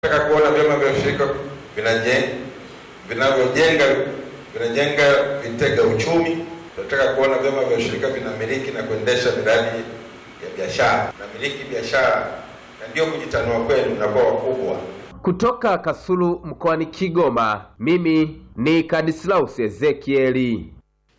Nataka kuona vyama vya ushirika vinajenga vinavyojenga vinajenga vitega uchumi. Tunataka kuona vyama vya ushirika vinamiliki na kuendesha miradi ya biashara, namiliki biashara, na ndio kujitanua kwenu, mnakuwa wakubwa. Kutoka Kasulu mkoani Kigoma, mimi ni Kadislaus Ezekieli.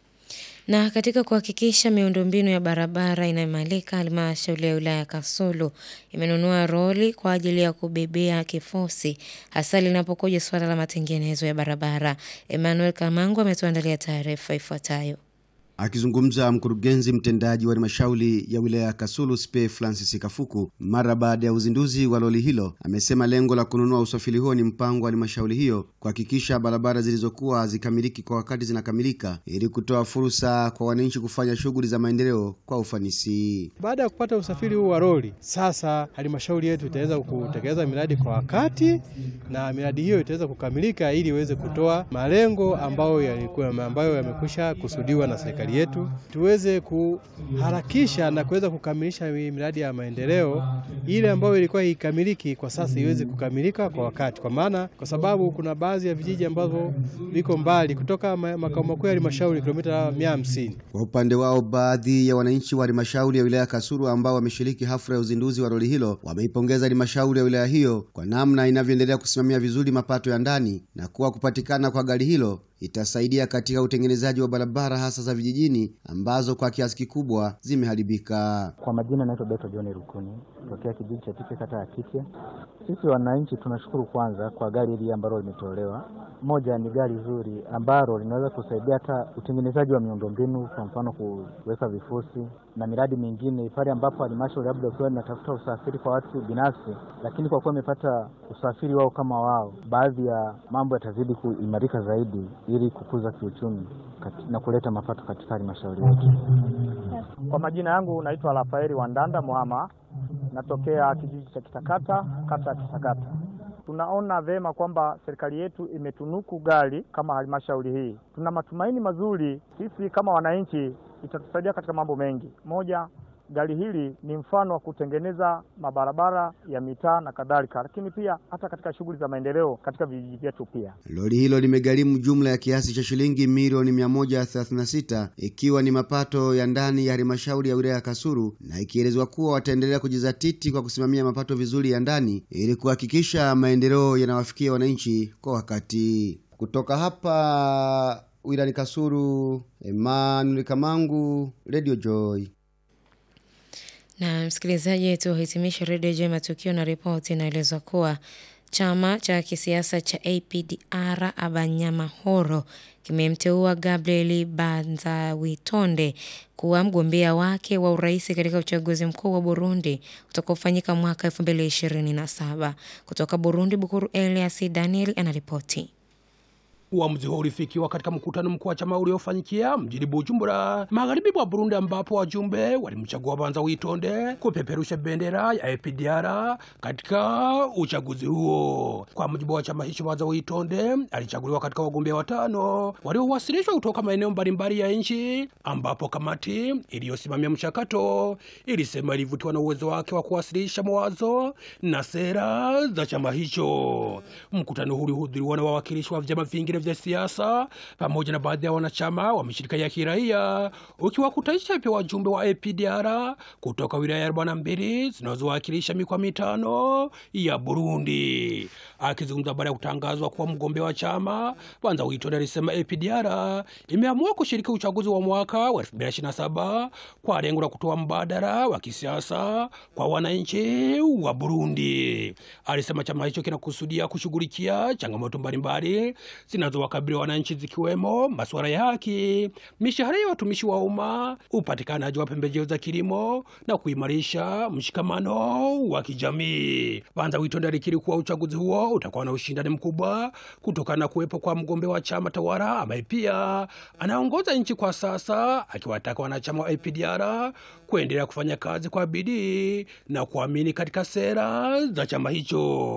Na katika kuhakikisha miundombinu ya barabara inaimarika, halmashauri ya wilaya ya Kasulu imenunua roli kwa ajili ya kubebea kifusi hasa linapokuja suala la matengenezo ya barabara. Emmanuel Kamangu ametuandalia taarifa ifuatayo. Akizungumza mkurugenzi mtendaji wa halmashauri ya wilaya ya Kasulu Spe Francis Kafuku mara baada ya uzinduzi wa lori hilo, amesema lengo la kununua usafiri huo ni mpango wa halmashauri hiyo kuhakikisha barabara zilizokuwa hazikamiliki kwa wakati zinakamilika ili kutoa fursa kwa wananchi kufanya shughuli za maendeleo kwa ufanisi. Baada ya kupata usafiri huu wa lori, sasa halmashauri yetu itaweza kutekeleza miradi kwa wakati na miradi hiyo itaweza kukamilika ili iweze kutoa malengo ambayo yalikuwa ambayo yamekwisha kusudiwa na serikali yetu tuweze kuharakisha na kuweza kukamilisha miradi ya maendeleo ile ambayo ilikuwa ikamiliki kwa sasa iweze kukamilika kwa wakati, kwa maana kwa sababu kuna baadhi ya vijiji ambavyo viko mbali kutoka makao makuu ya halmashauri kilomita mia hamsini. Kwa upande wao, baadhi ya wananchi wa halmashauri ya wilaya ya Kasulu ambao wameshiriki hafla ya uzinduzi wa lori hilo wameipongeza halmashauri ya wilaya hiyo kwa namna inavyoendelea kusimamia vizuri mapato ya ndani na kuwa kupatikana kwa gari hilo itasaidia katika utengenezaji wa barabara hasa za vijijini ambazo kwa kiasi kikubwa zimeharibika. Kwa majina naitwa Beto John Rukuni tokea kijiji cha Tike kata ya Kitye. Sisi wananchi tunashukuru kwanza kwa gari hili ambalo limetolewa. Moja ni gari zuri ambalo linaweza kusaidia hata utengenezaji wa miundombinu, kwa mfano kuweka vifusi na miradi mingine pale ambapo halmashauri labda ukiwa inatafuta usafiri kwa watu binafsi, lakini kwa kuwa imepata usafiri wao kama wao, baadhi ya mambo yatazidi kuimarika zaidi ili kukuza kiuchumi na kuleta mapato katika halmashauri yetu. Kwa majina yangu naitwa Rafaeli Wandanda Muhama, natokea kijiji cha Kitakata, kata ya Kitakata. Tunaona vema kwamba serikali yetu imetunuku gari kama halmashauri hii. Tuna matumaini mazuri sisi kama wananchi, itatusaidia katika mambo mengi. Moja, gari hili ni mfano wa kutengeneza mabarabara ya mitaa na kadhalika, lakini pia hata katika shughuli za maendeleo katika vijiji vyetu. Pia lori hilo limegharimu jumla ya kiasi cha shilingi milioni 136 ikiwa ni mapato ya ndani ya halmashauri ya wilaya ya Kasulu, na ikielezwa kuwa wataendelea kujizatiti kwa kusimamia mapato vizuri ya ndani ili kuhakikisha maendeleo yanawafikia wananchi kwa wakati. Kutoka hapa wilayani Kasulu, Emmanuel Kamangu, Radio Joy. Na msikilizaji, tuhitimishe redio Jema matukio na ripoti inaelezwa kuwa chama cha kisiasa cha APDR Abanyamahoro kimemteua Gabriel Banzawitonde kuwa mgombea wake wa urais katika uchaguzi mkuu wa Burundi utakaofanyika mwaka 2027. Kutoka Burundi, Bukuru Elias Daniel anaripoti. Uamuzi huo ulifikiwa katika mkutano mkuu wa chama uliofanyikia mjini Bujumbura, magharibi mwa Burundi, ambapo wajumbe walimchagua Banzawitonde kupeperusha bendera ya APDR katika uchaguzi huo. Kwa mujibu wa chama hicho, Banzawitonde alichaguliwa katika wagombea watano waliowasilishwa kutoka maeneo mbalimbali ya nchi, ambapo kamati iliyosimamia mchakato ilisema ilivutiwa na uwezo wake wa kuwasilisha mawazo na sera za chama hicho. Mkutano huu ulihudhuriwa na wawakilishi wa vyama vingine vya siasa pamoja na baadhi ya wanachama wa mashirika ya kiraia ukiwakutanisha pia wajumbe wa APDR kutoka wilaya arobaini na mbili zinazowakilisha mikoa mitano ya Burundi. Akizungumza baada ya kutangazwa kuwa mgombea wa chama, Banzawitonde alisema APDR imeamua kushiriki uchaguzi wa mwaka wa 2027 kwa lengo la kutoa mbadala wa kisiasa kwa wananchi wa Burundi. Alisema chama hicho kinakusudia kushughulikia changamoto mbalimbali zinazowakabili wananchi zikiwemo masuala ya haki, mishahara ya watumishi wa umma, upatikanaji wa pembejeo za kilimo na kuimarisha mshikamano wa kijamii. Banzawitonde alikiri kuwa uchaguzi huo utakuwa na ushindani mkubwa kutokana na kuwepo kwa mgombea wa chama tawala ambaye pia anaongoza nchi kwa sasa, akiwataka wanachama wa APDR kuendelea kufanya kazi kwa bidii na kuamini katika sera za chama hicho.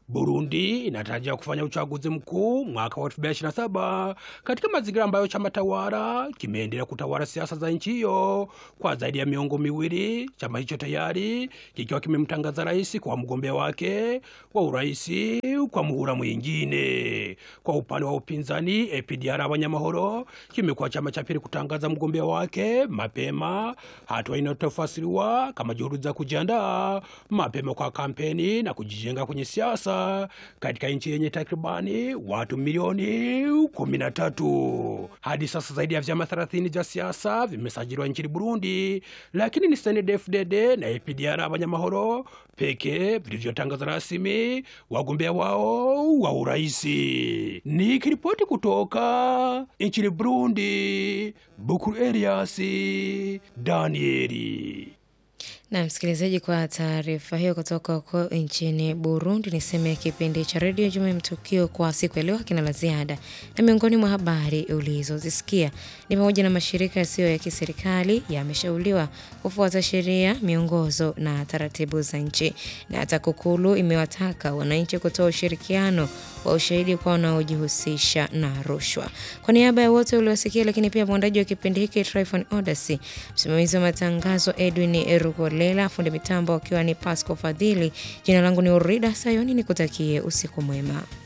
Burundi inatarajia kufanya uchaguzi mkuu mwaka wa 2027 katika mazingira ambayo chama tawala kimeendelea kutawala siasa za nchi hiyo kwa zaidi ya miongo miwili, chama hicho tayari kikiwa kimemtangaza rais kwa mgombea wake wa urais kwa muhula mwingine. Kwa upande wa upinzani, APDR Abanyamahoro kimekuwa chama cha pili kutangaza mgombea wake mapema, hatua inayotafasiriwa kama juhudi za kujiandaa mapema kwa kampeni na kujijenga kwenye siasa katika nchi yenye takribani watu milioni 13. Hadi sasa zaidi ya vyama 30 vya siasa vimesajiliwa nchini Burundi, lakini ni CNDD-FDD na APDR Abanyamahoro pekee vilivyotangaza rasmi wagombea wao wa uraisi. Nikiripoti kutoka nchini Burundi, Bukuru Elias Danieli. Na msikilizaji, kwa taarifa hiyo kutoka huko nchini Burundi, niseme kipindi cha redio Juma Matukio kwa siku ya leo hakina la ziada, na miongoni mwa habari ulizozisikia ni pamoja na mashirika yasiyo ya kiserikali yameshauriwa kufuata sheria, miongozo na taratibu za nchi, na TAKUKURU imewataka wananchi kutoa ushirikiano wa ushahidi kwa wanaojihusisha na rushwa. Kwa niaba ya wote uliosikia, lakini pia mwandaji wa kipindi hiki Tryphon Odasi, msimamizi wa matangazo Edwin Erugolela, fundi mitambo akiwa ni Pasco Fadhili. Jina langu ni Urida Sayoni, nikutakie usiku mwema.